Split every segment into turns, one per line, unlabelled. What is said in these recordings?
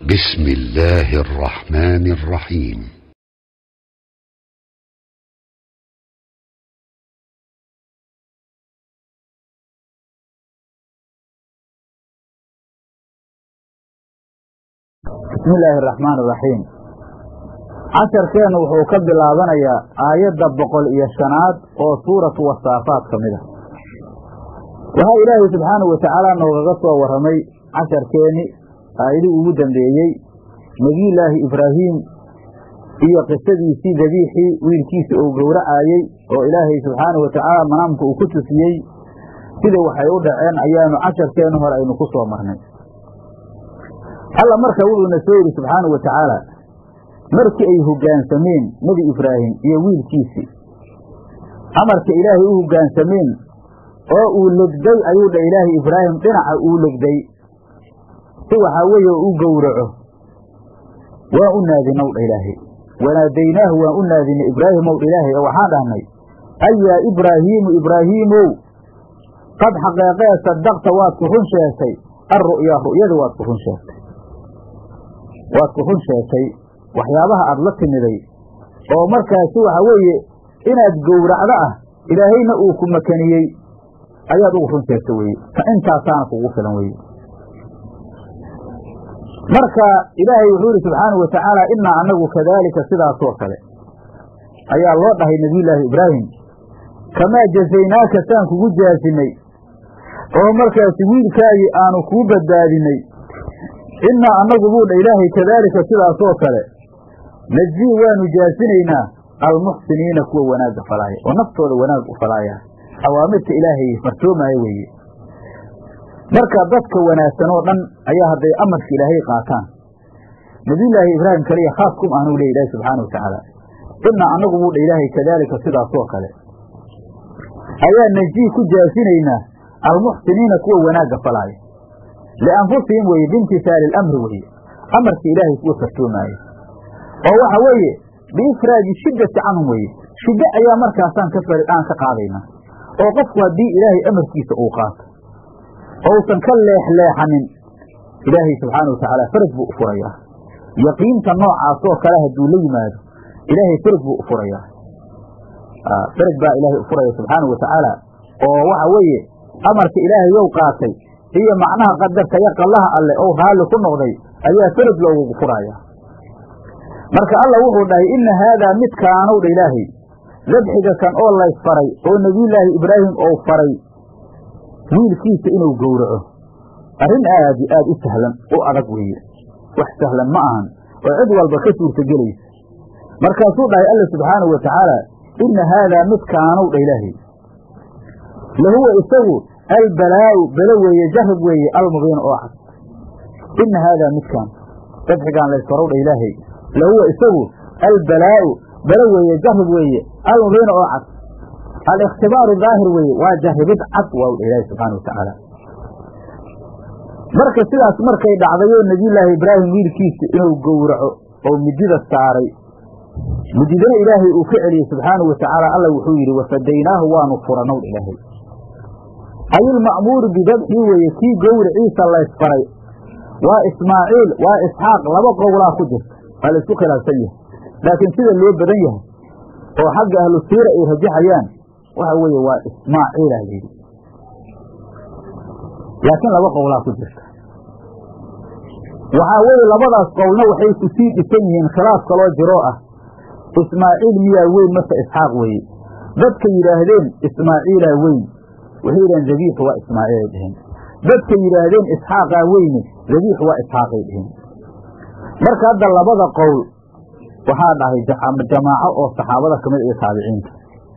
بسم الله الرحمن الرحيم
bismi illaahi araxmaan iraxiim casharkeennu wuxuu ka bilaabanayaa aayadda boqol iyo shanaad oo suuratu wasaafaat ka mid ah waxaa ilaahay subxaanahu watacaala noogaga soo warramay casharkeenni aayadii ugu dambeeyey nebiyullaahi ibraahiim iyo qisadiisii dabiixii wiilkiisa uu gowracaayey oo ilaahay subxaanahu watacaala manaamka uu ku tusiyey sida waxay u dhaceen ayaanu casharkeennu hore aynu ku soo marnay alla marka wuxuuna soo yidhi subxaanau wa tacaala markii ay hoggaansameen nebi ibraahim iyo wiilkiisii amarka ilaahay u hoggaansameen oo uu legday ayuu dha ilaahay ibraahim dhinaca uu legday si waxaa weeye u gowraco waan u naadinow dha ilaahay wanaadaynaahu waan u naadinay ibraahimow dha ilaahay oo waxaan dhahnay ayaa ibraahiimu ibraahiimow qad xaqeeqee sadaqta waad ku run sheegtay alru'yaa ru'yada waad ku run sheegtay waad ku run sheegtay waxyaabaha aada la timiday oo markaasi waxa weeye inaad gowracdo ah ilaahayna uu ku makaniyey ayaad ugu run sheegta weye intaasaana kugu filan weye marka ilaahay wuxuu yihi subxaanau watacaala innaa annagu kadaalika sidaasoo kale ayaa loo dhahay nebiyullaahi ibraahim kamaa jazaynaaka saan kugu jaasinay oo markaasi wiilkaagii aanu kuu badbaadinay innaa annagu buu dha ilaahay kadaalika sidaasoo kale najii waanu jaasinaynaa almuxsiniina kuwa wanaagga falaaya oo naftooda wanaag u falaaya awaamirta ilaahay fartoomaayo weeye marka dadka wanaagsan oo dhan ayaa hadday amarka ilaahay qaataan nebiyullaahi ibraahim kaliya khaas kum ahnuu leey ilaahi subxaana wa tacaala innaa annagu buu dha ilaahay kadaalika sidaasoo kale ayaa najii ku jaasinaynaa almuxsiniina kuwa wanaagga falaaya lianfusihim weye biimtisaali alamri weye amarka ilaahay kuwa fartoomaaya oo waxa weeye biifraadi shiddati canhum weye shiddo ayaa markaasaan ka aan ka qaadaynaa oo qofku haddii ilaahay amarkiisa uu qaato ousan ka leexleexanin ilaahay subxaana wa tacaala faraj buu u furayaa yaqiinta noocaasoo kale hadduu la yimaado ilaahay faraj buu u furayaa faraj baa ilaahay u furaya subxaana wa tacaala oo waxa weeye amarka ilaahay yow qaatay iyo macnaha qadarka iyo qallaha alleh ou raalli ku noqday ayaa faraj loogugu furaya marka alla wuxuu dhahay inna haadaa midkaanow dha ilaahay dabxiga kan oo laysfaray oo nebiyullaahi ibraahim ou faray wiilkiisa inuu gowraco arrin aad iyo aad u sahlan u adag weeye wax sahlan ma ahan oo cid walba ka suurtagelaysa markaasuu dhahay alla subxaanahu wa tacaala inna haadaa midkaanow dha ilaahay lahuwa isagu albalaa'u belo weeye jarab weeye almubiin oo cad inna haadaa midkaan dabxigaan laysfarow dha ilaahay lahuwa isagu albalaa'u belo weeye jarab weeye almubiin oo cad aliktibaaru daahir weeye waa jarribid cad waa dha ilaahi subxaana wa tacaala marka sidaas markay dhacdayoo nebiyullaahi ibraahim wiilkiisa inuu gowraco oo midida saaray mididana ilaahay uu ka celiyey subxaanahu wa tacaala alla wuxuu yidhi wafadaynaahu waanu furanow ilaahay ayilma'muuru bidabxii weeye kii gowriciisa laysfaray waa ismaaciil waa isxaaq laba qowlaa ku jirta waa laysku khilaafsan yahay laakiin sida loo badan yahay oo xagga ahlu siira ay rajaxayaan waxa weeye waa ismaaciila layidhi laakiin laba qowlaa ku jirta waxaa weeye labadaas qowlna waxay ku sii dhisan yihiin khilaaf kaloo jiroo ah ismaaciil miyaa weyn mase isxaaq weeye dadka yidhaahdeen ismaaciilaa weyn waxay yidhaheen dabiixu waa ismaaciilay dheheen dadka yidhaahdeen isxaaqaa weyne dabiixu waa isxaaqay dheheen marka hadda labada qowl waxaa dhahay jamaaco oo saxaabada ka mid iyo taabiciinta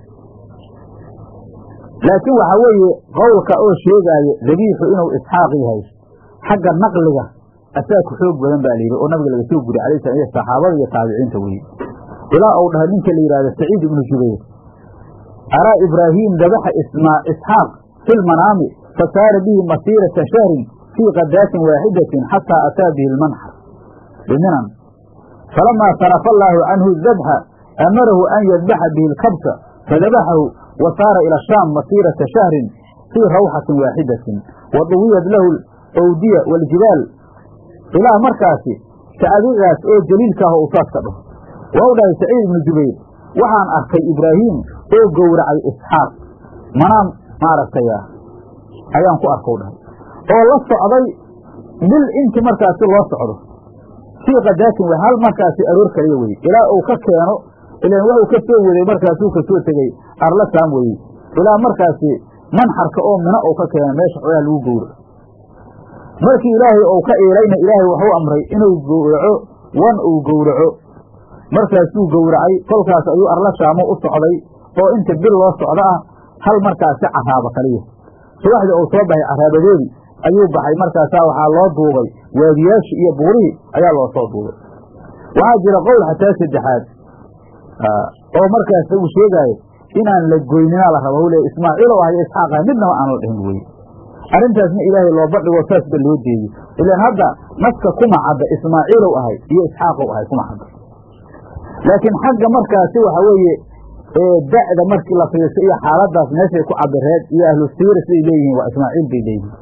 laakiin waxaa weeye qowlka oo sheegaayo dabiixu inuu isxaaq yahay xagga naqliga asaa ku xoog badan baa layidhi oo nabiga laga soo guriy alay slam iyo saxaabada iyo taabiciinta weye ilaa uu dhahay ninka la yidhahdo saciid ibnu jubayr araa ibraahiim dabaxa isxaaq fi lmanaami fasaara bihi masiirata shahrin fii kadaatin waaxidatin xataa ataa bihi lmanxar biminan falamaa sarafa allaahu canhu dabxa amarahu an yadbaxa bihi lkabsa fadabaxahu wa saara ila shaam masiirata shahrin fii rawxatin waaxidatin wa duwiyad lahu owdiya waaljibaal ilaa markaasi sacabigaas oo jaliilka ah u saas ka dhaho waa u dhahay saciid ibnu jubayr waxaan arkay ibraahiim oo gowracay isxaaq manaam maaragtaya ayaan ku arkau dhahay oo la socday bil inti markaasi loo socdo fii kadaatin wey hal markaasi aroor kaliya weye ilaa uu ka keeno ilan wuxuu ka soo waday markaasuu ka soo tegey arla saam weye ilaa markaasi manxarka oo mina uu ka keeno meesha xoolaha lagu gowraco markii ilaahay uu ka iilayna ilaahay waxuu amray inuu gowraco wan uu gowraco markaasuu gowracay kolkaas ayuu arla shaamo u socday oo inta bil loo socdo ah hal markaasi caraabo kaliya subaxdii uu soo baxay caraabadeedii ayuu baxay markaasaa waxaa loo duubay waadiyaashii iyo buurihii ayaa loo soo duubay waxaa jira qowl xataa saddexaad oo markaas uu sheegaayo inaan la goynina la rabo le ismaaciil oo ahay isxaaq ahay midnaba aan la dhihin weye arrintaasna ilaahay loo badhigo saasba loo deeyey ilaan hadda naska kuma cadda ismaaciilow ahay iyo isxaaqow ahay kuma cadda laakiin xagga markaasi waxa weeye da'da markii la fiirso iyo xaaladaas meeshay ku cabireed iyo ahlu siira siday leeyihiin waa ismaaciil bay leeyihiin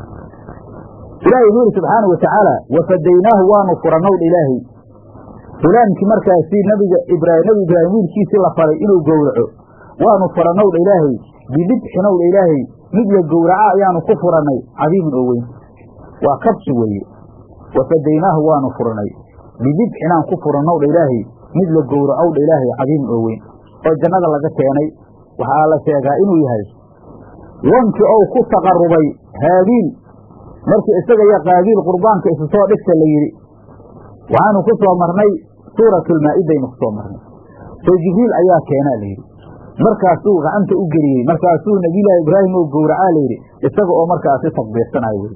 ilaahay wuxuu yidhi subxaana wa tacaala wafadaynaahu waanu furanowdha ilaahay hulaamkii markaasi nabiga ibraahim nebi ibraahim wiilkiisii la faray inuu gowraco waanu furanowdha ilaahay bidibxinowdha ilaahay mid la gowraca ayaanu ku furannay cadiimin oo weyn waa kabsi weeye wafadaynaahu waanu furanay bidibxinaan ku furannowdha ilaahay mid la gowracowdha ilaahay cadiimin oo weyn oo jannada laga keenay waxaa la sheegaa inuu yahay wankii ou ku taqarubay haabiil markii isaga iyo qaabiil qurbaanka isu soo dhigta la yidhi waxaanu ku soo marnay suuratulmaa'idaynu ku soo marnay soo jibriil ayaa keenaa la yidhi markaasuu gacanta u geliyey markaasuu nebiyullaahi ibraahim oo gowracaa layidhi isaga oo markaasi takbiirsanayo weye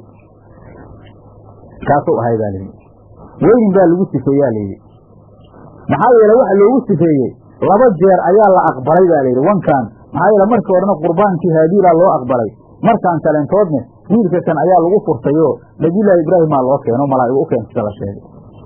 kaasuu ahay baa layidhi weynin baa lagu sifeeyaa layidhi maxaa yeele waxa loogu sifeeyey laba jeer ayaa la aqbalay baa layidhi wankan maxaa yeele markii horena qurbaankii haabiilaa loo aqbalay markaan kalentoodne wiilka kan ayaa lagu furtay oo nebiyullaahi ibraahimaa loo keeno malaa'igu u keenta sida la sheegay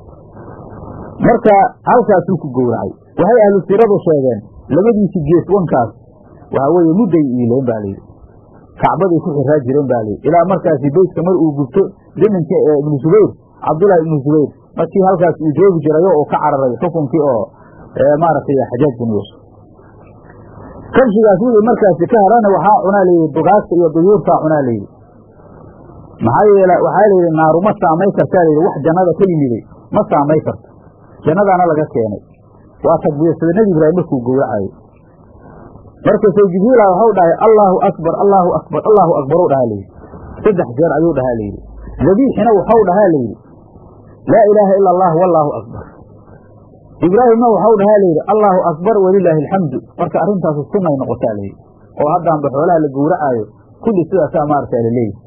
marka halkaasuu ku gowracay waxay ahlu siiradu sheegeen labadiisi gees wankaas waxaa weeye mudday iileen baa layidhi kacbaday ku xiraa jireen baa layidhi ilaa markaasi beytka mar uu gubto zamankii ibnu zubayr cabdullaahi ibnu zubayr markii halkaas uu joogi jirayo oo ka cararay xukunkii oo maaragtay xajaaj bin yuusuf kabshigaas wixii markaasi ka harana waxaa cunaa layidhi dugaagta iyo duyuurtaa cunaa layidhi maxaa yeele waxaa layidhi naaru ma saamay kartaa layidhi wax jannada ka yimiday ma saamay karto jannadaana laga keenay waa takbiirsada nebi ibraahim markuu gowracayo markaasoo jibriila waxau dhahay allaahu akbar allaahu akbar allaahu akbar u dhahaa layidhi saddex jeer ayuu dhahaa layidhi dabiixina waxau dhahaa layidhi laa ilaaha ila allah wallaahu akbar ibraahimna waxau dhahaa layidhi allaahu akbar walilaahi alxamdu marka arrintaasu sunnay noqotaa layidhi oo haddaanba xoolaha la gowracaayo kulli sidaasaa maaragtaa la leeyahy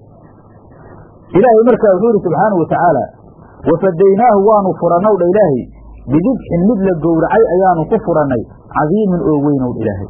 ilaahay markaa wuxuu yidhi subxaana wa tacaala wafadaynaahu waanu furannowdha ilaahay bidibxin mid la gowracay ayaanu ku furannay cadiimin oo weynowdha ilaahay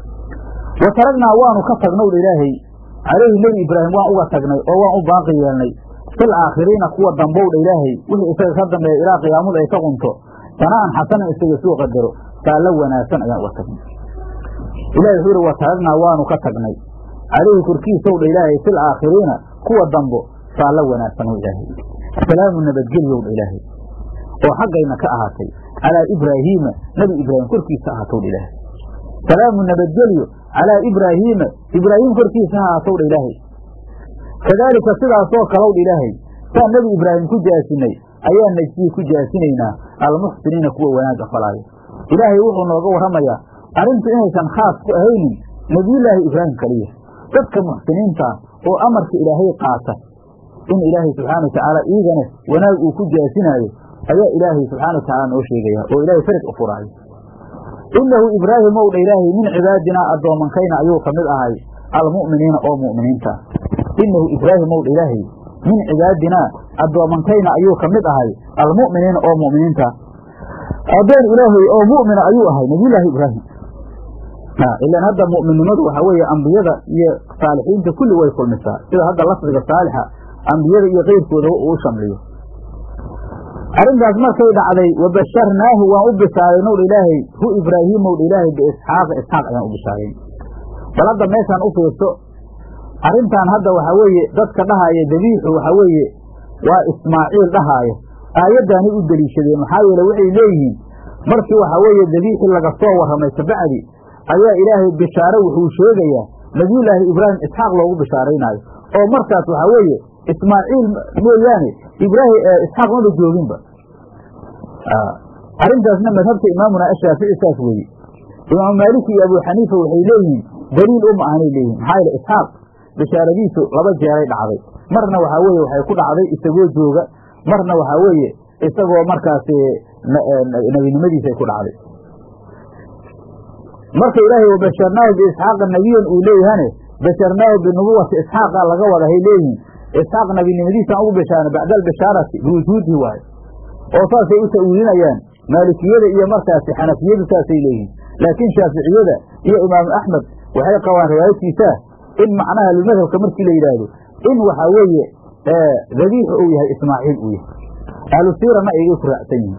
wa taragnaa waanu ka tagnowdha ilaahay calayhi nebi ibraahim waan uga tagnay oo waan u baaqi yeelnay fil aakhiriina kuwa dambowdha ilaahay wixii isaga ka dambeeya ilaa qiyaamadu ay ka qunto sana'an xasanan isaga suu qadaro saallo wanaagsan ayaan uga tagnay ilahay wuxuu yidhi wa taragnaa waanu ka tagnay calayhi korkiisowdha ilaahay fil aakhiriina kuwa dambo saallo wanaagsan w ilaahay salaamu nabadgelyowdha ilaahay oo xaggayna ka ahaatay calaa ibraahiima nebi ibraahim korkiisa ahaatowdha ilaahay salaamu nabadgelyo calaa ibraahiima ibraahim korkiisa ha ahaatowdha ilaahay kadaalika sidaasoo kalowdha ilaahay saan nebi ibraahim ku jaasinay ayaa najsii ku jaasinaynaa almuxsiniina kuwa wanaagga falaayo ilaahay wuxuu nooga warramayaa arrintu inaysan khaas ku ahaynin nebiyullaahi ibraahim kaliya dadka muxsiniintaa oo amarka ilaahay qaata in ilaahay subxaana wa tacaala iigana wanaag uu ku jaasinaayo ayaa ilaahay subxana wa tacaala noo sheegaya oo ilaahay farig u furaayo innahu ibraahim ow dha ilaahay min cibaadinaa addoomankayna ayuu ka mid ahay almu'miniina oo mu'miniinta innahu ibraahim ow dha ilaahay min cibaadinaa addoomankayna ayuu ka mid ahay almu'miniina oo mu'miniinta addoon ilaahay oo mu'mina ayuu ahay nabiyullaahi ibraahim ilan hadda mu'minnimadu waxaa weeye ambiyada iyo saalixiinta kulli way kulmisaa sida hadda lafdiga saalixa ambiyada iyo keyrkooda uu shamliyo arrintaas markay dhacday wabasharnaahu waan u bishaaraynowdha ilaahay hu ibraahiimowdha ilaahay biisxaaqa isxaaq ayaan u bishaarayn bal hadda meeshaan u fiirso arrintan hadda waxaa weeye dadka dhahaaya dabiixu waxaa weeye waa ismaaciil dhahaaya aayaddaanay u deliishadeen maxaa yeele waxay leeyihiin markii waxaa weeye dabiixii laga soo warramay kabacdi ayaa ilaahay bishaare wuxuu sheegayaa nabiyullaahi ibraahim isxaaq loogu bishaaraynaayo oo markaas waxaa weeye ismaaciil mooyaane ibraahim isxaaq maba jooginba arrintaasna madhabta imaamuna ashaafici saas weeye imaamu maaliki iyo abu xaniifa waxay leeyihiin daliil uma ahanay leeyihin maxaa yeele isxaaq bishaaradiisu laba jeeray dhacday marna waxaa weeye waxay ku dhacday isagoo jooga marna waxaa weeye isagoo markaas nebinimadiisa ay ku dhacday marka ilaahay wabasharnaahu biisxaaqa nebiyan uu leeyahane basharnaahu binubuwati isxaaqa laga wada hay leeyihiin isxaaq nebinimadiisaan ugu bishaarnay bacda albishaarati biwujuudihi waayo oo saasay u ta'wiilinayaan maalikiyada iyo markaasi xanafiyadu saasay leeyihiin laakiin shaaficiyada iyo imaamu axmed waxay qabaan riwaayadkiisaa in macnaha madhabka markii la yidhaahdo in waxaa weeye dabiixu uu yahay ismaaciil uu yahay ahlu siirana aygay ku raacsan yihiin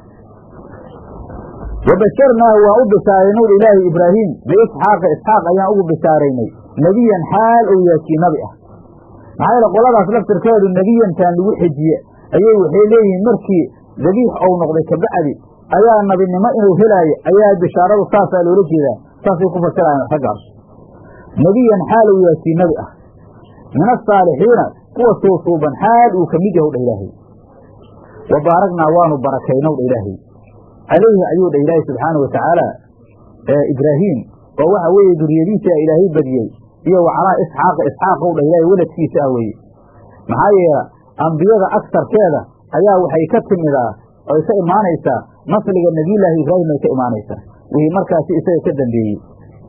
wabasharnaahu waan u bishaaraynay ilaahi ibraahim biisxaaqa isxaaq ayaan ugu bishaaraynay nebiyan xaal ou yahay kii nabi ah maxaa yeele qoladaas laftirkeedu nebiyantaan lagu xejiye ayay waxay leeyihiin markii dabiix ou noqday kabacdi ayaa nabinimo inuu helaayo ayaa bishaaradu saasaa loola jeedaa saasay ku fasirayaan raggaas nebiyan xaal ou yahay kii nabi ah min asaalixiina kuwa suusuuban xaal uu ka mid yahu dha ilaahay wa baaragnaa waanu barakaynow dha ilaahay calayhi ayuu dha ilaahay subxaana wa tacaala ibraahiim oo waxa weeye duriyadiisa ilaahay badiyey iyo wa calaa isxaaqa isxaaqow dha ilaahay weladkiisa ah weeye maxaa yeele ambiyada agsarkeeda ayaa waxay ka timidaa oy ka imaanaysaa nasliga nebiyullaahi ibraahim ay ka imaanaysaa wixii markaasi isaga ka dambeeyey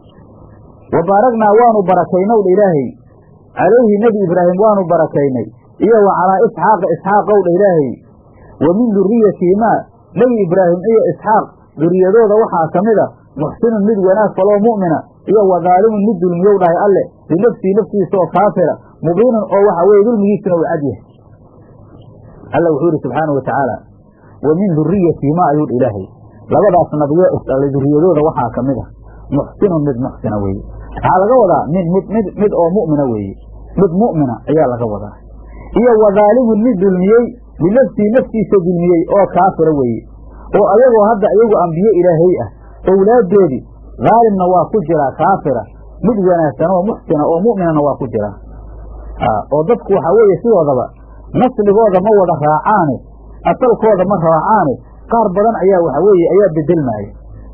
wa baaragnaa waanu barakaynow dha ilaahay calayhi nebi ibraahim waanu barakaynay iyo wa calaa isxaaqa isxaaqow dha ilaahay wa min duriyatihimaa nebi ibraahim iyo isxaaq duriyadooda waxaa ka mid a muxsinun mid wanaag faloo mu'mina iyo wa daalimun mid dulmiyow dhahay alle binafsihi naftiisa oo kaafira mubiinun oo waxa weye dulmigiisuna uu cad yahay alla wuxuu yidhi subxaana wa tacaala wa min duriyatihimaa ayuu dha ilaahay labadaas nabiyo isdhalay duriyadooda waxaa ka mid a muxsinun mid muxsina weeye waxaa laga wadaa mid mid mid mid oo mu'mina weeye mid mu'mina ayaa laga wadaa iyo wa daalimun mid dulmiyey binafsihi naftiisa dulmiyey oo kaafira weeye oo ayagoo hadda iyagu ambiye ilaahay ah owlaaddoodii daalimna waa ku jiraa kaafira mid wanaagsan oo muxsina oo mu'minana waa ku jiraa oo dadku waxaa weeye sidoodaba nasligooda ma wada raacaane asalkooda ma raacaane qaar badan ayaa waxa weeye ayaa bedelmaaya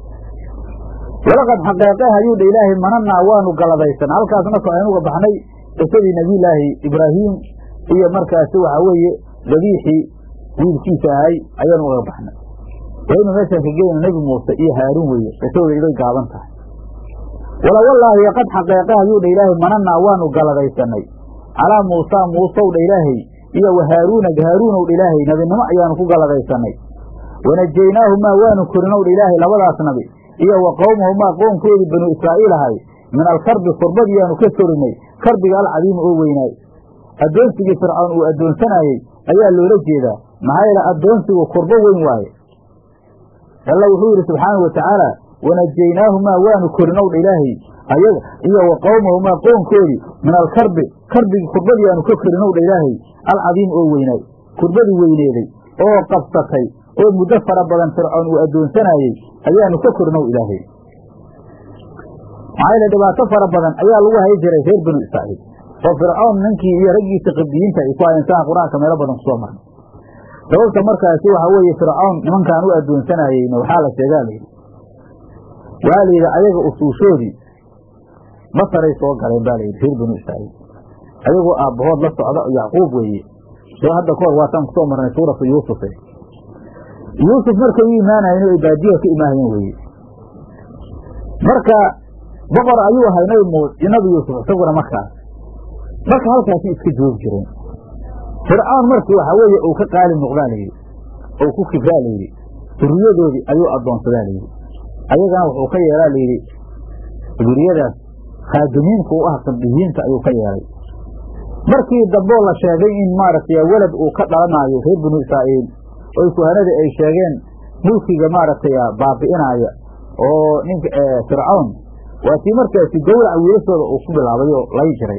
walaqad xaqeeqeh ayuu dha ilaahay manannaa waanu galadaysan halkaas marka aynuga baxnay qisadii nebiyullaahi ibraahiim iyo markaasi waxaa weeye dabiixii wiilkiisa ahay ayaanu uga baxnay waynu meeshaan ka geyna nebi muuse iyo haaruun weeye qisadooda iday gaaban tahay wala wallaahi qad xaqeeqeh ayuu dha ilaahay manannaa waanu galadaysanay calaa muusaa muusow dha ilaahay iyo wa haaruuna haaruunow dha ilaahay nabinimo ayaanu ku galadaysanay wanajaynaahumaa waanu korinow dha ilaahay labadaas nabi iyo wa qowmahumaa qoonkoodii banuu israa'iil ahay min alkarbi kurbadiyaanu ka korinay karbiga alcadiimi oo weynaay addoonsigii fircawn uu addoonsanaayey ayaa loola jeedaa maxaa yeele addoonsigu kurbo weyn waaye alla wuxuu yidhi subxaanau wa tacaala wanajaynaahumaa waanu korinow dha ilaahay ayaga iyo wa qowmahumaa qoonkoodii min alkarbi karbigii kurbadiyaanu ka korinow dha ilaahay alcadiimi oo weynaay kurbadii weyneeday oo qabsatay oo muddo fara badan fircoon uu addoonsanaayey ayaanu ka kornow ilaahay maxaa yeele dhibaato fara badan ayaa lagu hay jiray reer banu israa'iil oo fircoon ninkii iyo raggiisa qibdiyiinta ay ku hayeen saha qur-aanka meelo badan kusoo marnay sababta markaasi waxaa weeye fircoon nimankaan u addoonsanaayeyna waxaa la sheegaa layidhi waa layidhi ayaga usuushoodii masaray soo galeen baa layidhi reer banu israa'iil ayagoo aabbahood la socda yacquub weeye soo hadda kahor waataan kusoo marnay suuratu yuusufe yuusuf markay u imaanayeen ay baadiyaha ka imaahayeen weeye marka boqor ayuu ahay nabi muus nabi yuusuf isaguna markaas marka halkaasi iska joogi jireen fircoon markii waxaa weeye uu ka qaali noqdaa layidhi ou ku kibraa layidhi duriyadoodii ayuu addoonsadaa layidhi ayagana wuxuu ka yeelaa layidhi duriyadaas khaadimiinka u ah qibdiyiinta ayuu ka yeelay markii damboo la sheegay in maaragtay welad uu ka dhalanaayo reer banu israa'iil oy kuhanadii ay sheegeen mulkiga maaragtay baabi'inaaya oo ninka fircawn waa tii markaasi gowraca wiilashooda uu ku bilaabay oo lay jiray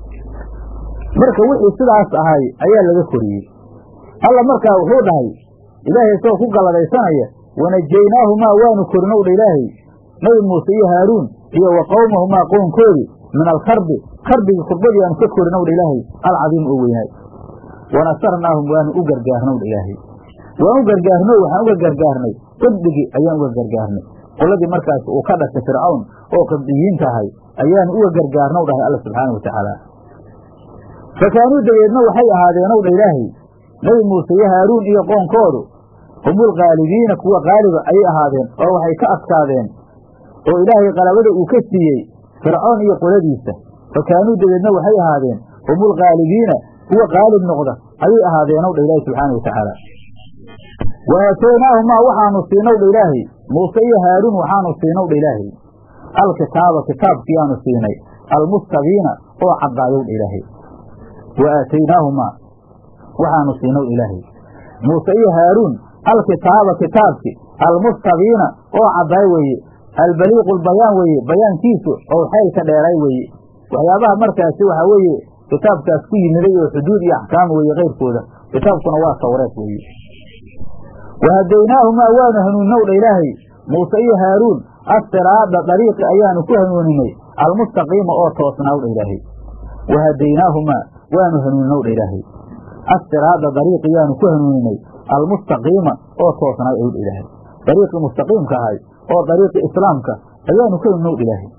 marka wixii sidaas ahay ayaa laga koriyey alla markaa wuxuu dhahay ilaahay isagoo ku galladaysanaya wanajaynaahumaa waanu korinow dha ilaahay nabi muuse iyo haaruun iyo wa qowmahumaa qownkoodii min alkarbi karbigii kurbadii aanu ka korinow dha ilaahay alcadiim oo weynaay wanasarnaahum waanu u gargaarnow dha ilaahay waan u gargaarno waxaan uga gargaarnay qibdigii ayaan uga gargaarnay qoladii markaas uu ka dhashay fircawn oo qibdiyiinta ahay ayaanu uga gargaarnow dhahay alla subxaana wa tacaala fakaanuu dabeedna waxay ahaadeenow dha ilaahay nabi muuse iyo haaruun iyo qoonkoodu humul qaalibiina kuwa qaaliba ayay ahaadeen oo waxay ka adkaadeen oo ilaahay qalabada uu ka siiyey fircoon iyo qoladiisa fakaanuu dabeedna waxay ahaadeen humul qaalibiina kuwa qaalib noqda ayay ahaadeenow dha ilaahi subxaana wa tacaala wa aataynaahumaa waxaanu siinow dha ilaahay muuse iyo haaruun waxaanu siinow dha ilaahay alkitaaba kitaabkiyaanu siinay almustabiina oo caddaayow dha ilaahay wa aataynaahumaa waxaanu siinow ilaahay muuse iyo haaruun alkitaaba kitaabki almustabiina oo caddaay weeye albaliiqu lbayaan weeye bayaankiisu oo xeylka dheeray weeye waxyaabaha markaasi waxaa weeye kitaabkaas ku yimiday oo xuduud iyo axkaam weeye kayrkooda kitaabkuna waa tawreed weeye wahadaynaahumaa waanu hanuunnow dha ilaahay muuse iyo haaruun assiraada dariiqi ayaanu ku hanuuninay almustaqiima oo toosnaaw dha ilaahay wahadaynaahumaa waanu hanuuninow dha ilaahay assiraada dariiqi yaanu ku hanuuninay almustaqiima oo toosnaay ow dha ilaahay dariiqii mustaqiimka ahay oo dariiqi islaamka ayaanu ka hanuunow dha ilaahay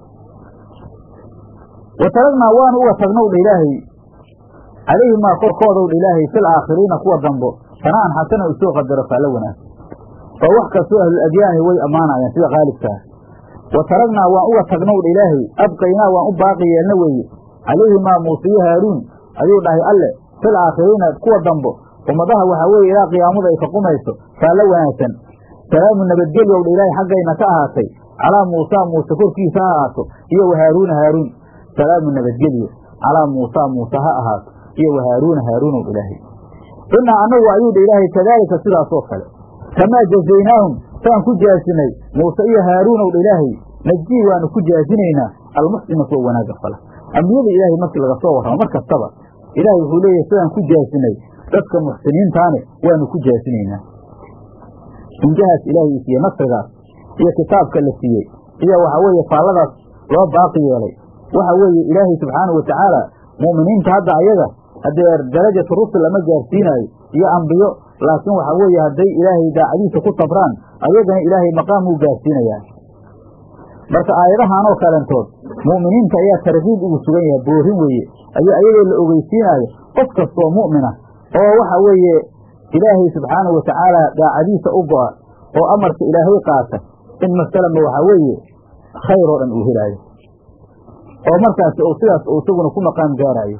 wa taragnaa waanu uga tagnow dha ilaahay calayhimaa korkoodow dha ilaahay fil aakhiriina kuwa dambo sana'an xasana u soo qadaro faallo wanaagsan oo wax kastoo ahlul-adyaani way ammaanayaan sida qaalibkaa wa taragnaa waan uga tagnow dha ilaahay abqaynaa waan u baaqi yeelna weeye calayhimaa muuse iyo haaruun ayuu dhahay alle fil aakhiriina kuwa dambo ummadaha waxaa weeye ilaa qiyaamadu ay ka qumayso faallo wanaagsan salaamu nabadgelyow dha ilaahay xaggayna ka ahaatay calaa muusaa muuse korkiisa ha ahaato iyo wa haaruuna haaruun salaamu nabadgelyo calaa muusaa muuse ha ahaato iyo wa haaruuna haaruunow ilaahay innaa annagu ayuu dha ilaahay kadaalika sidaasoo kale kamaa jazaynaahum saan ku jaasinay muuse iyo haaruunow dha ilaahay najii waanu ku jaasinaynaa almuxsina kuwa wanaagga fala ambiyada ilaahay markii laga soo warramo mar kastaba ilaahay wuxuu leeyahay sidaan ku jaasinay dadka muxsiniintaane waanu ku jaasinaynaa injahaas ilaahay siiye nasrigaas iyo kitaabka la siiyey iyo waxa weeye faalladaas loo baaqi yeelay waxa weeye ilaahay subxaanau watacaala mu'miniinta hadda ayaga haddee darajatu rusul lama gaarsiinaayo iyo ambiyo laakiin waxa weeye hadday ilaahay daacadiisa ku sabraan ayagana ilaahay maqaam uu gaarsiinayaa marka aayadahan oo kalentood mu'miniinta ayaa tarkiib ugu sugan yahay boorin weeye ayaa ayagoo la ogeysiinaayo qof kastoo mu'mina oo waxa weeye ilaahay subxaanau watacaala daacadiisa u go'a oo amarka ilaahay qaata in masalama waxaa weeye khayr oo dhan uu helaayo oo markaasi uu sidaas uu isaguna ku maqaam gaaraayo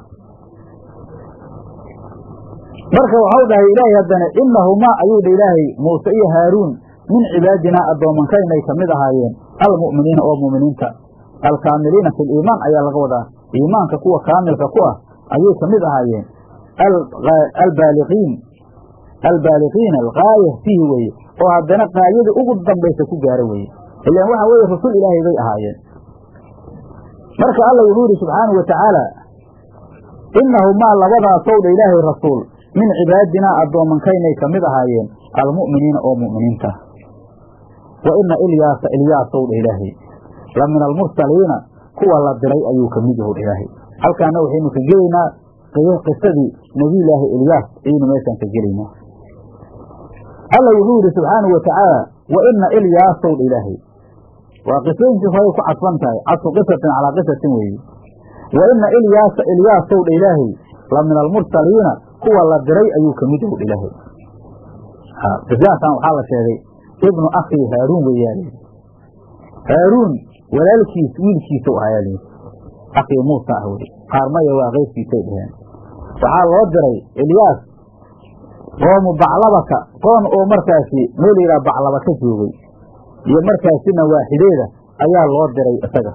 marka waxau dhahay ilaahay haddana inahumaa ayuu dha ilaahay muuse iyo haaruun min cibaadinaa addoomankaynay ka mid ahaayeen almu'miniina oo mu'miniinta alkaamiliina fi liimaan ayaa laga wadaa iimaanka kuwa kaamilka ku ah ayay ka mid ahaayeen albaaliqiin albaaliqiina algaaya fiihi weeye oo haddana qaayadii ugu dambaysa ku gaara weeye ilaan waxa weeye rasul ilaahay bay ahaayeen marka alla wuxuu yidhi subxaanau watacaala inahumaa labadaasow dha ilaahay rasuul min cibaadinaa addoomankaynay ka mid ahaayeen almu'miniina oo mu'miniinta wa ina ilyaasa ilyaasow dha ilaahay la min almursaliina kuwa la diray ayuu ka mid yahu dha ilaahay halkaana waxaynu ka gelaynaa qisadii nebiyulaahi ilyaas ayaynu meeshaan ka gelaynaa alla wuxuu yidhi subxaanau watacaala wa ina ilyaasow dha ilaahay waa qisooyinkii horay ku cadfan tahay cadfu qisatin calaa qisatin weeye wa ina ilyaasa ilyaasow dha ilaahay la min almursaliina kuwa la diray ayuu ka mid yahu dha ilaahay qisaaskan waxaa la sheegay ibnu akhii haaruun weeyaa haaruun walaalkiis wiilkiisa u ahaa lyidhi akhii muusa ah weli qaarmaya waa keyrkiisay dhaheen waxaa loo diray ilyaas qoomu baclabaka qoon oo markaasi meel yidhaha baclaba ka joogay iyo markaasina waaxideeda ayaa loo diray isaga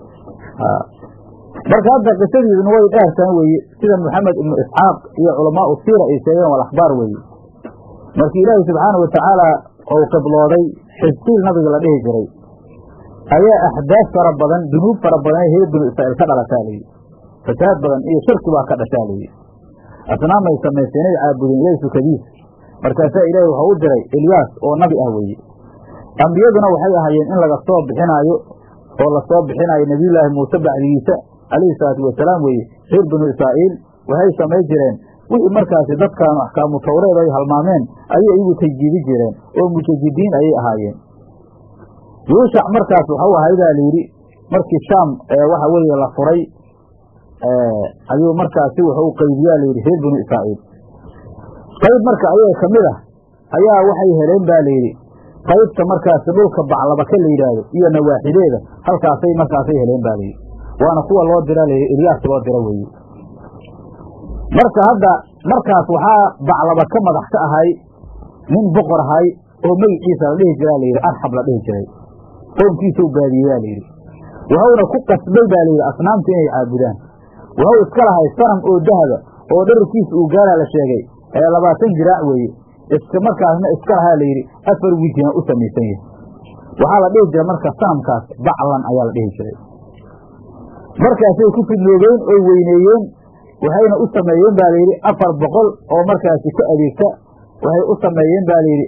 marka hadda qisadiiduna way dheertaan weeye sida maxamed ibnu isxaaq iyo culamaau siira ay sheegeen wal akhbaar weeye markii ilaahay subxaanau watacaala ou qiblooday xisqiil nabiga la dhihi jiray ayaa axdaaf fara badan dunuub fara badan ee reer binu israa'iil ka dhalataa layidhi fasaad badan iyo shirki baa ka dhashaa layidhi asnaamay samaysteen inay caabudeen ilaahay sukadiis markaasaa ilaahay waxau u diray elyaas oo nabi ah weeye ambiyaduna waxay ahaayeen in laga soo bixinaayo oo lasoo bixinaayo nebiyullaahi muuse bacdigiisa calayhi salaatu wasalaam weeye reer binu israa'iil waxay samayn jireen wixii markaasi dadkaanu axkaamu tawreed ay halmaameen ayay iyagu tajdiidi jireen oo mujadidiin ayay ahaayeen yuushac markaas waxau ahay baa layidhi markii shaam waxa weeye la furay ayuu markaasi wuxuu qaybiyaa layidhi reer binu israa'iil qayb marka ayaga ka mid ah ayaa waxay heleen ba layidhi qaybta markaasi dhulka baclabaka la yidhaahdo iyo nawaaxideeda halkaasay markaasay heleen ba layidhi waana kuwa loo dira layidhi elyaas loo dira weeye marka hadda markaas waxaa baclaba ka madax ka ahay nin boqor ahay oo magiciisa la dhihi jiraa layidhi arxab la dhihi jiray qoomkiisa u baadiyeyaa layidhi waxauna ku qasbay baa layidhi asnaamta inay caabudaan waxau iska lahay sanam oo dahaba oo dhararkiisa uu gaaraa la sheegay ee labaatan jiraac weeye iska markaasna iska lahaa layidhi afar wijina u samaysan yahay waxaa la dhihi jiray marka sanamkaas baclan ayaa la dhihi jiray markaasay ku fidnoobeen oo weyneeyeen waxayna u sameeyeen ba layidhi afar boqol oo markaasi ka adeegta waxay u sameeyeen ba layidhi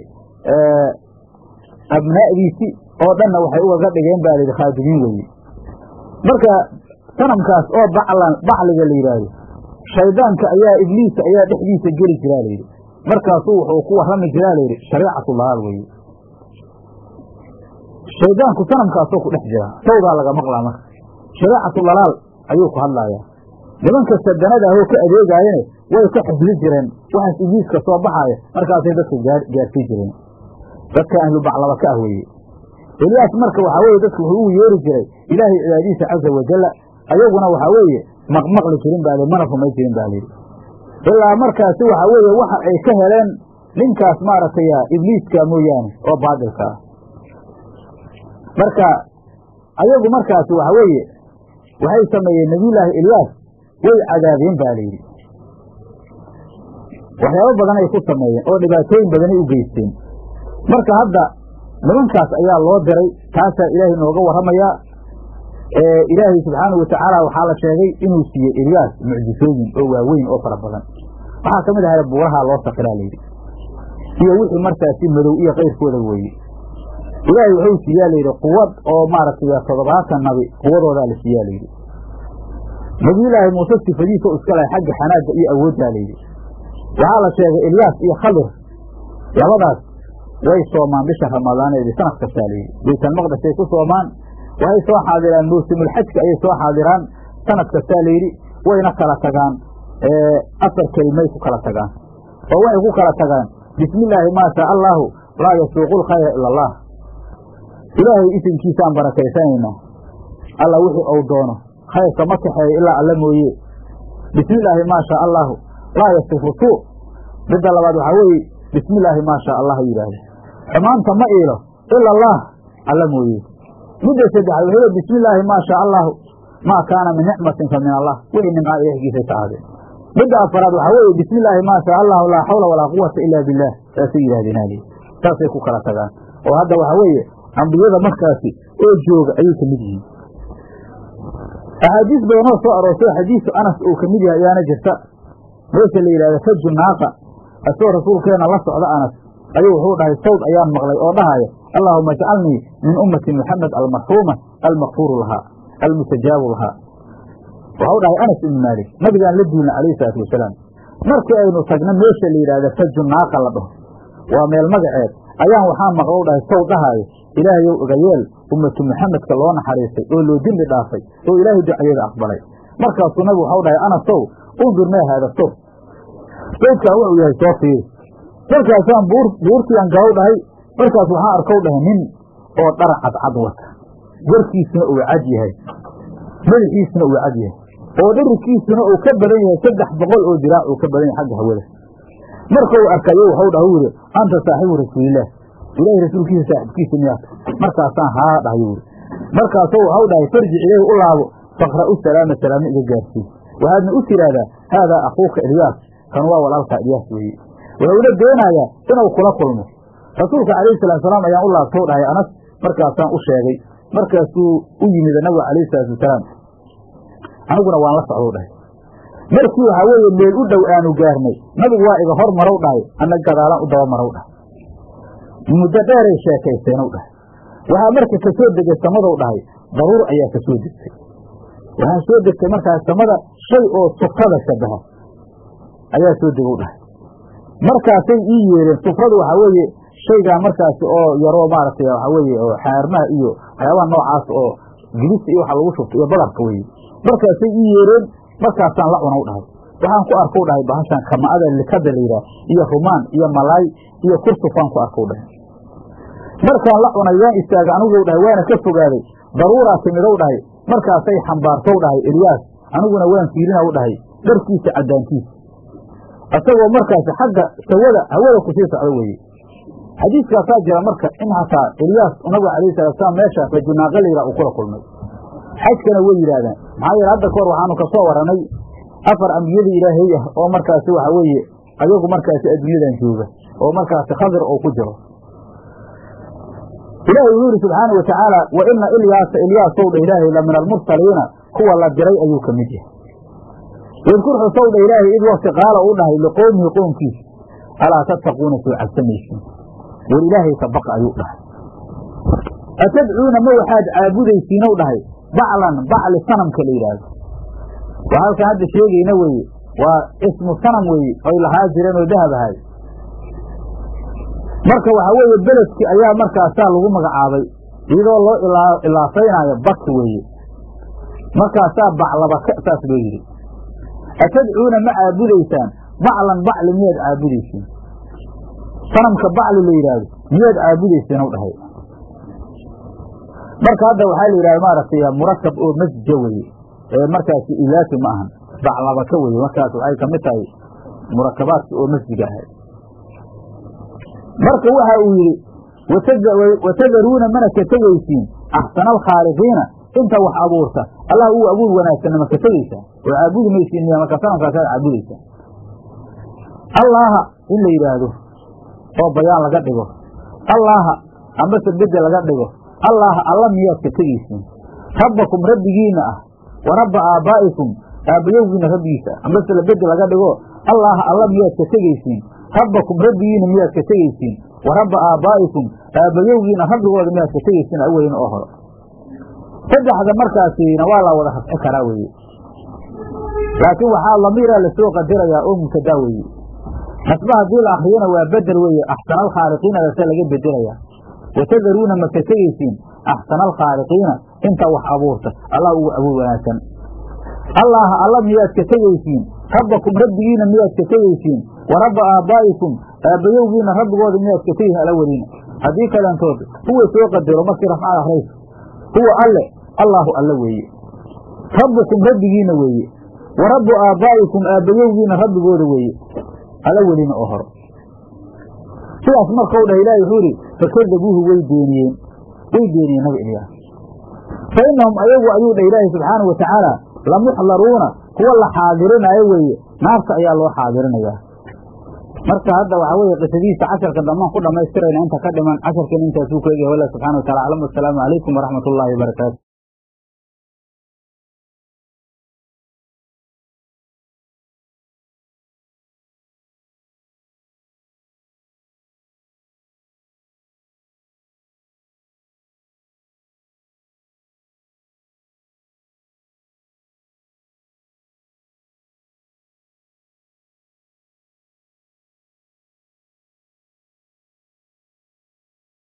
abnaa'diisi oo dhanna waxay ugaga dhigeen ba layidhi khaadimiin weeye marka sanamkaas oo baclan bacliga la yidhaahdo shaydaanka ayaa ibliisa ayaa dhexdiisa geli jiraa layidhi markaasuu wuxuu ku warrami jiraa layidhi shariicatu dalaal weeye shaydaanku sanamkaasoo ku dhex jira sawdaa laga maqlaa marka shariicatu dalaal ayuu ku hadlayaa nimanka sadanada ahoo ka adeegaayane way ka xifdi jireen waxaas ibliiska soo baxaaya markaasay dadka gaarsii jireen dadka ahlu baclaba ka ah weeye elyaas marka waxaa weye dadku wuxuu ugu yeeri jiray ilaahay cibaadiisa caza wajalla ayaguna waxaa weeye maqmaqli jirin baa mana rumay jirin baa layidhi ilaa markaasi waxaa weeye waxa ay ka heleen ninkaas maaragtay ibliiska mooyaane oo baadilka ah marka ayagu markaasi waxaa weeye waxay sameeyeen nebiyullaahi elyaas way cadaabeen ba layidhi waxyaabo badan ay ku sameeyeen oo dhibaatooyin badanay u geysteen marka hadda nimankaas ayaa loo diray taasaa ilaahay nooga warramayaa ilaahay subxaanahu watacaala waxaa la sheegay inuu siiyey elyaas mucjisooyin oo waaweyn oo fara badan waxaa ka mid ahay buurahaa loo sakiraa layidhi iyo wixii markaasi madow iyo kayrkooda weeye ilaahay wuxuu siiyaa layidhi quwad oo maaragtay toddobaatan nabi quwadoodaa la siiyaa layidhi nabiyulaahi muuse sifadiisa u iska lahay xagga xanaagga iyo awooddaa layidhi waxaa la sheegay elyaas iyo khadir labadaas way soomaan bisha ramadaaneedi sanad kastaa layidhi baytalmaqdisay ku soomaan waxay soo xaadiraan mawsimulxajka ayay soo xaadiraan sanad kastaa layidhi wayna kala tagaan afar kelimay ku kala tagaan oo waxay ku kala tagaan bismi illaahi maa shaa allaahu laa yasuuqu lkhayra ila allah ilaahay isimkiisaan barakaysanaynaa alla wixii ou doono khayrka ma kaxeeyo ilaa alla mooye bismi illaahi maa shaa allaahu laa yasifu suu midda labaad waxaa weeye bismi illaahi maa shaa allah yidhaahdo xumaanta ma iilo ila allah alla mooye midda saddexaad wuxuu le bismi illaahi maa shaa allaahu maa kaana min nicmatin fa min allah wixii nimcaa ilahgiisay ka ahaadeen midda afaraad waxaa weeye bismi illaahi maa shaa allahu laa xawla walaa quwata ilaa billaah saasay yidhahdeen ali saasay ku kala tagaan oo hadda waxaa weeye ambiyada markaasi oo jooga ayay ka mid yihiin axaadiis badanoo soo aroortay xadiisu anas uu ka mid yahay ayaana jirta meesha la yidhahda faju naaqa asagoo rasuulkeena la socda anas ayuu wuxuu dhahay sawd ayaan maqlay oo dhahaya allaahuma ajcalnii min ummati muxamed almarxuuma almakfuuru lahaa almustajaabu lahaa waxau dhahay anas ibnu maalik nabigaan la duulna calayhi salaatu wasalaam markii aynu tagno meesha la yidhahda faju naaqa la dhaho waa meel magaceed ayaan waxaa maqlo u dhahay saw dhahaayo ilaahayow ogayeel ummatu muxamedka loo naxariistay oo loo dembi dhaafay oo ilaahay ducadeeda aqbalay markaasuu nabigu waxau dhahay anasow undur mee haada sow sawdkaan wuxuu yahay soo fiiri markaasaan buur buurtiian galow dhahay markaas waxaa arkow dhahay nin oo dhar cadcad wata warkiisuna uu cad yahay madaxiisuna uu cad yahay oo dhirigkiisuna uu ka badan yahay saddex boqol oo diraac uu ka badan yahay xagga hawada markau arkayo waxau dhaha u yidhi anta saaxibu rasuulillaah ilaahay rasuulkiisa saaxibkiisa miyaata markaasaan haa dhahay yuri markaasoo waxau dhahay farjic ilayhi u laabo faqra'u salaama salaamo iga gaarsii waxaadna u tidhaahdaa haadaa akuuka ilyaas kan waa walaalkaa ilyaas weeye wuxuuna doonayaa inuu kula kulmo rasuulka calayhi salatu salaam ayaan u laabtou dhahay anas markaasaan u sheegay markaasuu u yimid nabiga calayhi salaatu wasalaam aniguna waan la socdou dhahay markii waxaa weeye meel u dhow aanu gaarnay nabigu waa iga hor marow dhahay anna gadaalan u daba marow dhahay muddo dheeray sheekaysteenow dhahay waxaa marka ka soo degay samadow dhahay daruur ayaa ka soo degtay waxaa soo degtay markaas samada shay oo sufrada shabaha ayaa soo degow dhahay markaasay ii yeereen sufradu waxaa weeye shaygaa markaasi oo yaroo maaragtay waxaa weeye oo xaarmaha iyo waxyaabaha noocaas oo gidista iyo waxa lagu shubto iyo badarka weye markaasay ii yeereen markaasaan la cunaw dhahay waxaan ku arkow dhahay bahashaan kama'ada likada layidhaah iyo rumaan iyo malaay iyo kursufaan ku arkow dhahay markaan la cunay waan istaagay aniguw dhahay waana ka fogaaday daruuraa timidow dhahay markaasay xambaartow dhahay elyaas aniguna waan fiirinaw dhahay dharkiisa caddaantiisa isagoo markaasi xagga sawada hawada kusii socdo weeye xadiiskaasaa jira marka in hataa elyaas nabiga alayhi salaatusalaam meesha rajunaaqa layidhah uu kula kulmay xajkana way yidhaahdaan maxaa yeele hadda kahor waxaanu ka soo warranay afar ambiyada ilaahay ah oo markaasi waxa weeye ayagu markaasi adduunyadan jooga oo markaasi khadir oo ku jiro ilaahay wuxuu yidhi subxaana wa tacaala wa ina ilyaasa ilyaasow dha ilaahay la min almursaliina kuwa la diray ayuu ka mid yahay wadkur xusow dha ilaahay id wakti qaala u dhahay liqowmihi qoomkiisa alaa tattaquuna soo cabsamaysiin war ilaahay ka baqa ayuu dhahay atadcuuna ma waxaad caabudaysiinow dhahay baclan bacli sanamka la yidhaahdo waa halkaan hadda sheegayna weeye waa ismu sanam weeye oy lahaa jireen oo dahab ahay marka waxaa weeye beledki ayaa markaasaa lagu magacaabay iyadoo loo ilaafaynaayo bak weeye markaasaa baclabaka saas loo yidhi atadcuuna ma caabudaysaan baclan bacli miyaad caabudaysiin sanamka bacli la yidhaahdo miyaad caabudaysiin ow dhahay marka hadda waxaa la yidhahda maaragtay murakab oo masja weye ee markaasi ilaafi ma ahan baclabaka weye markaas waxay ka mid tahay murakabaadki oo masjiga ahay marka waxa uu yidhi watadaruuna mana ka tegaysiin axsana alkhaaliqiina inta wax abuurta allah uu abuur wanaagsanna ma ka tegaysaa oo caabudi maysiin miya marka sanamkaasaad caabudaysaa allaaha in la yidhaahdo oo bayaan laga dhigo allaaha ambase bedde laga dhigo allaaha alla miyaad ka tegaysiin rabbakum rabbigiina ah wa rabba aabbaa'ikum aabbayowgiina rabbigiisa ah ambase la bedde laga dhigo allaaha alla miyaad ka tegaysiin rabbakum rabbigiina miyaad ka tegaysiin wa rabba aabbaa'ikum aabbayowgiina rabbigooda miyaad ka tegaysiin awelin oo hore saddexda markaasina waa la wada rafci karaa weeye laakiin waxaa lamiiraa lasoo qadirayaa oo mubtadaa weeye nasba haddii la akriyana waa bedel weeye axsana alkhaaliqiina dase laga bedelayaa watadaruuna ma ka tegaysiin axsana alkhaaliqiina inta wax abuurta allah ugu abuur wanaagsan allaaha alla miyaad ka tegaysiin rabbakum rabbigiina miyaad ka tegaysiin wa rabba aabbaa'ikum aabbayowgiina rabbigooda miyaad ka tegaysiin alaweliina haddii kalentood huwa soo qadaro markii rafcada akraysa huwa alle allaahu alle weeye rabbukum rabbigiina weeye wa rabbu aabbaa'ikum aabbayowgiina rabbigooda weeye alla welina oo horo sidaas markau dhah ilahi wuxuu idhi fakadabuuhu way beeniyeen way beeniyeen nabi ilyaas fa innahum ayagu ayuu dhah ilaahi subxaanau wa tacaala lamuxdaruuna kuwa la xaadirinayo weeye naarta ayaa loo xaadirinayaa marka hadda waxaa weeye qisadiisa casharka dambaan ku dhammaystirayna inta ka dhiman casharkeena intaasuu ku egyahay wallah subxana wa tacala aclam wasalaamu calaykum waraxmat ullaahi wabarakaatu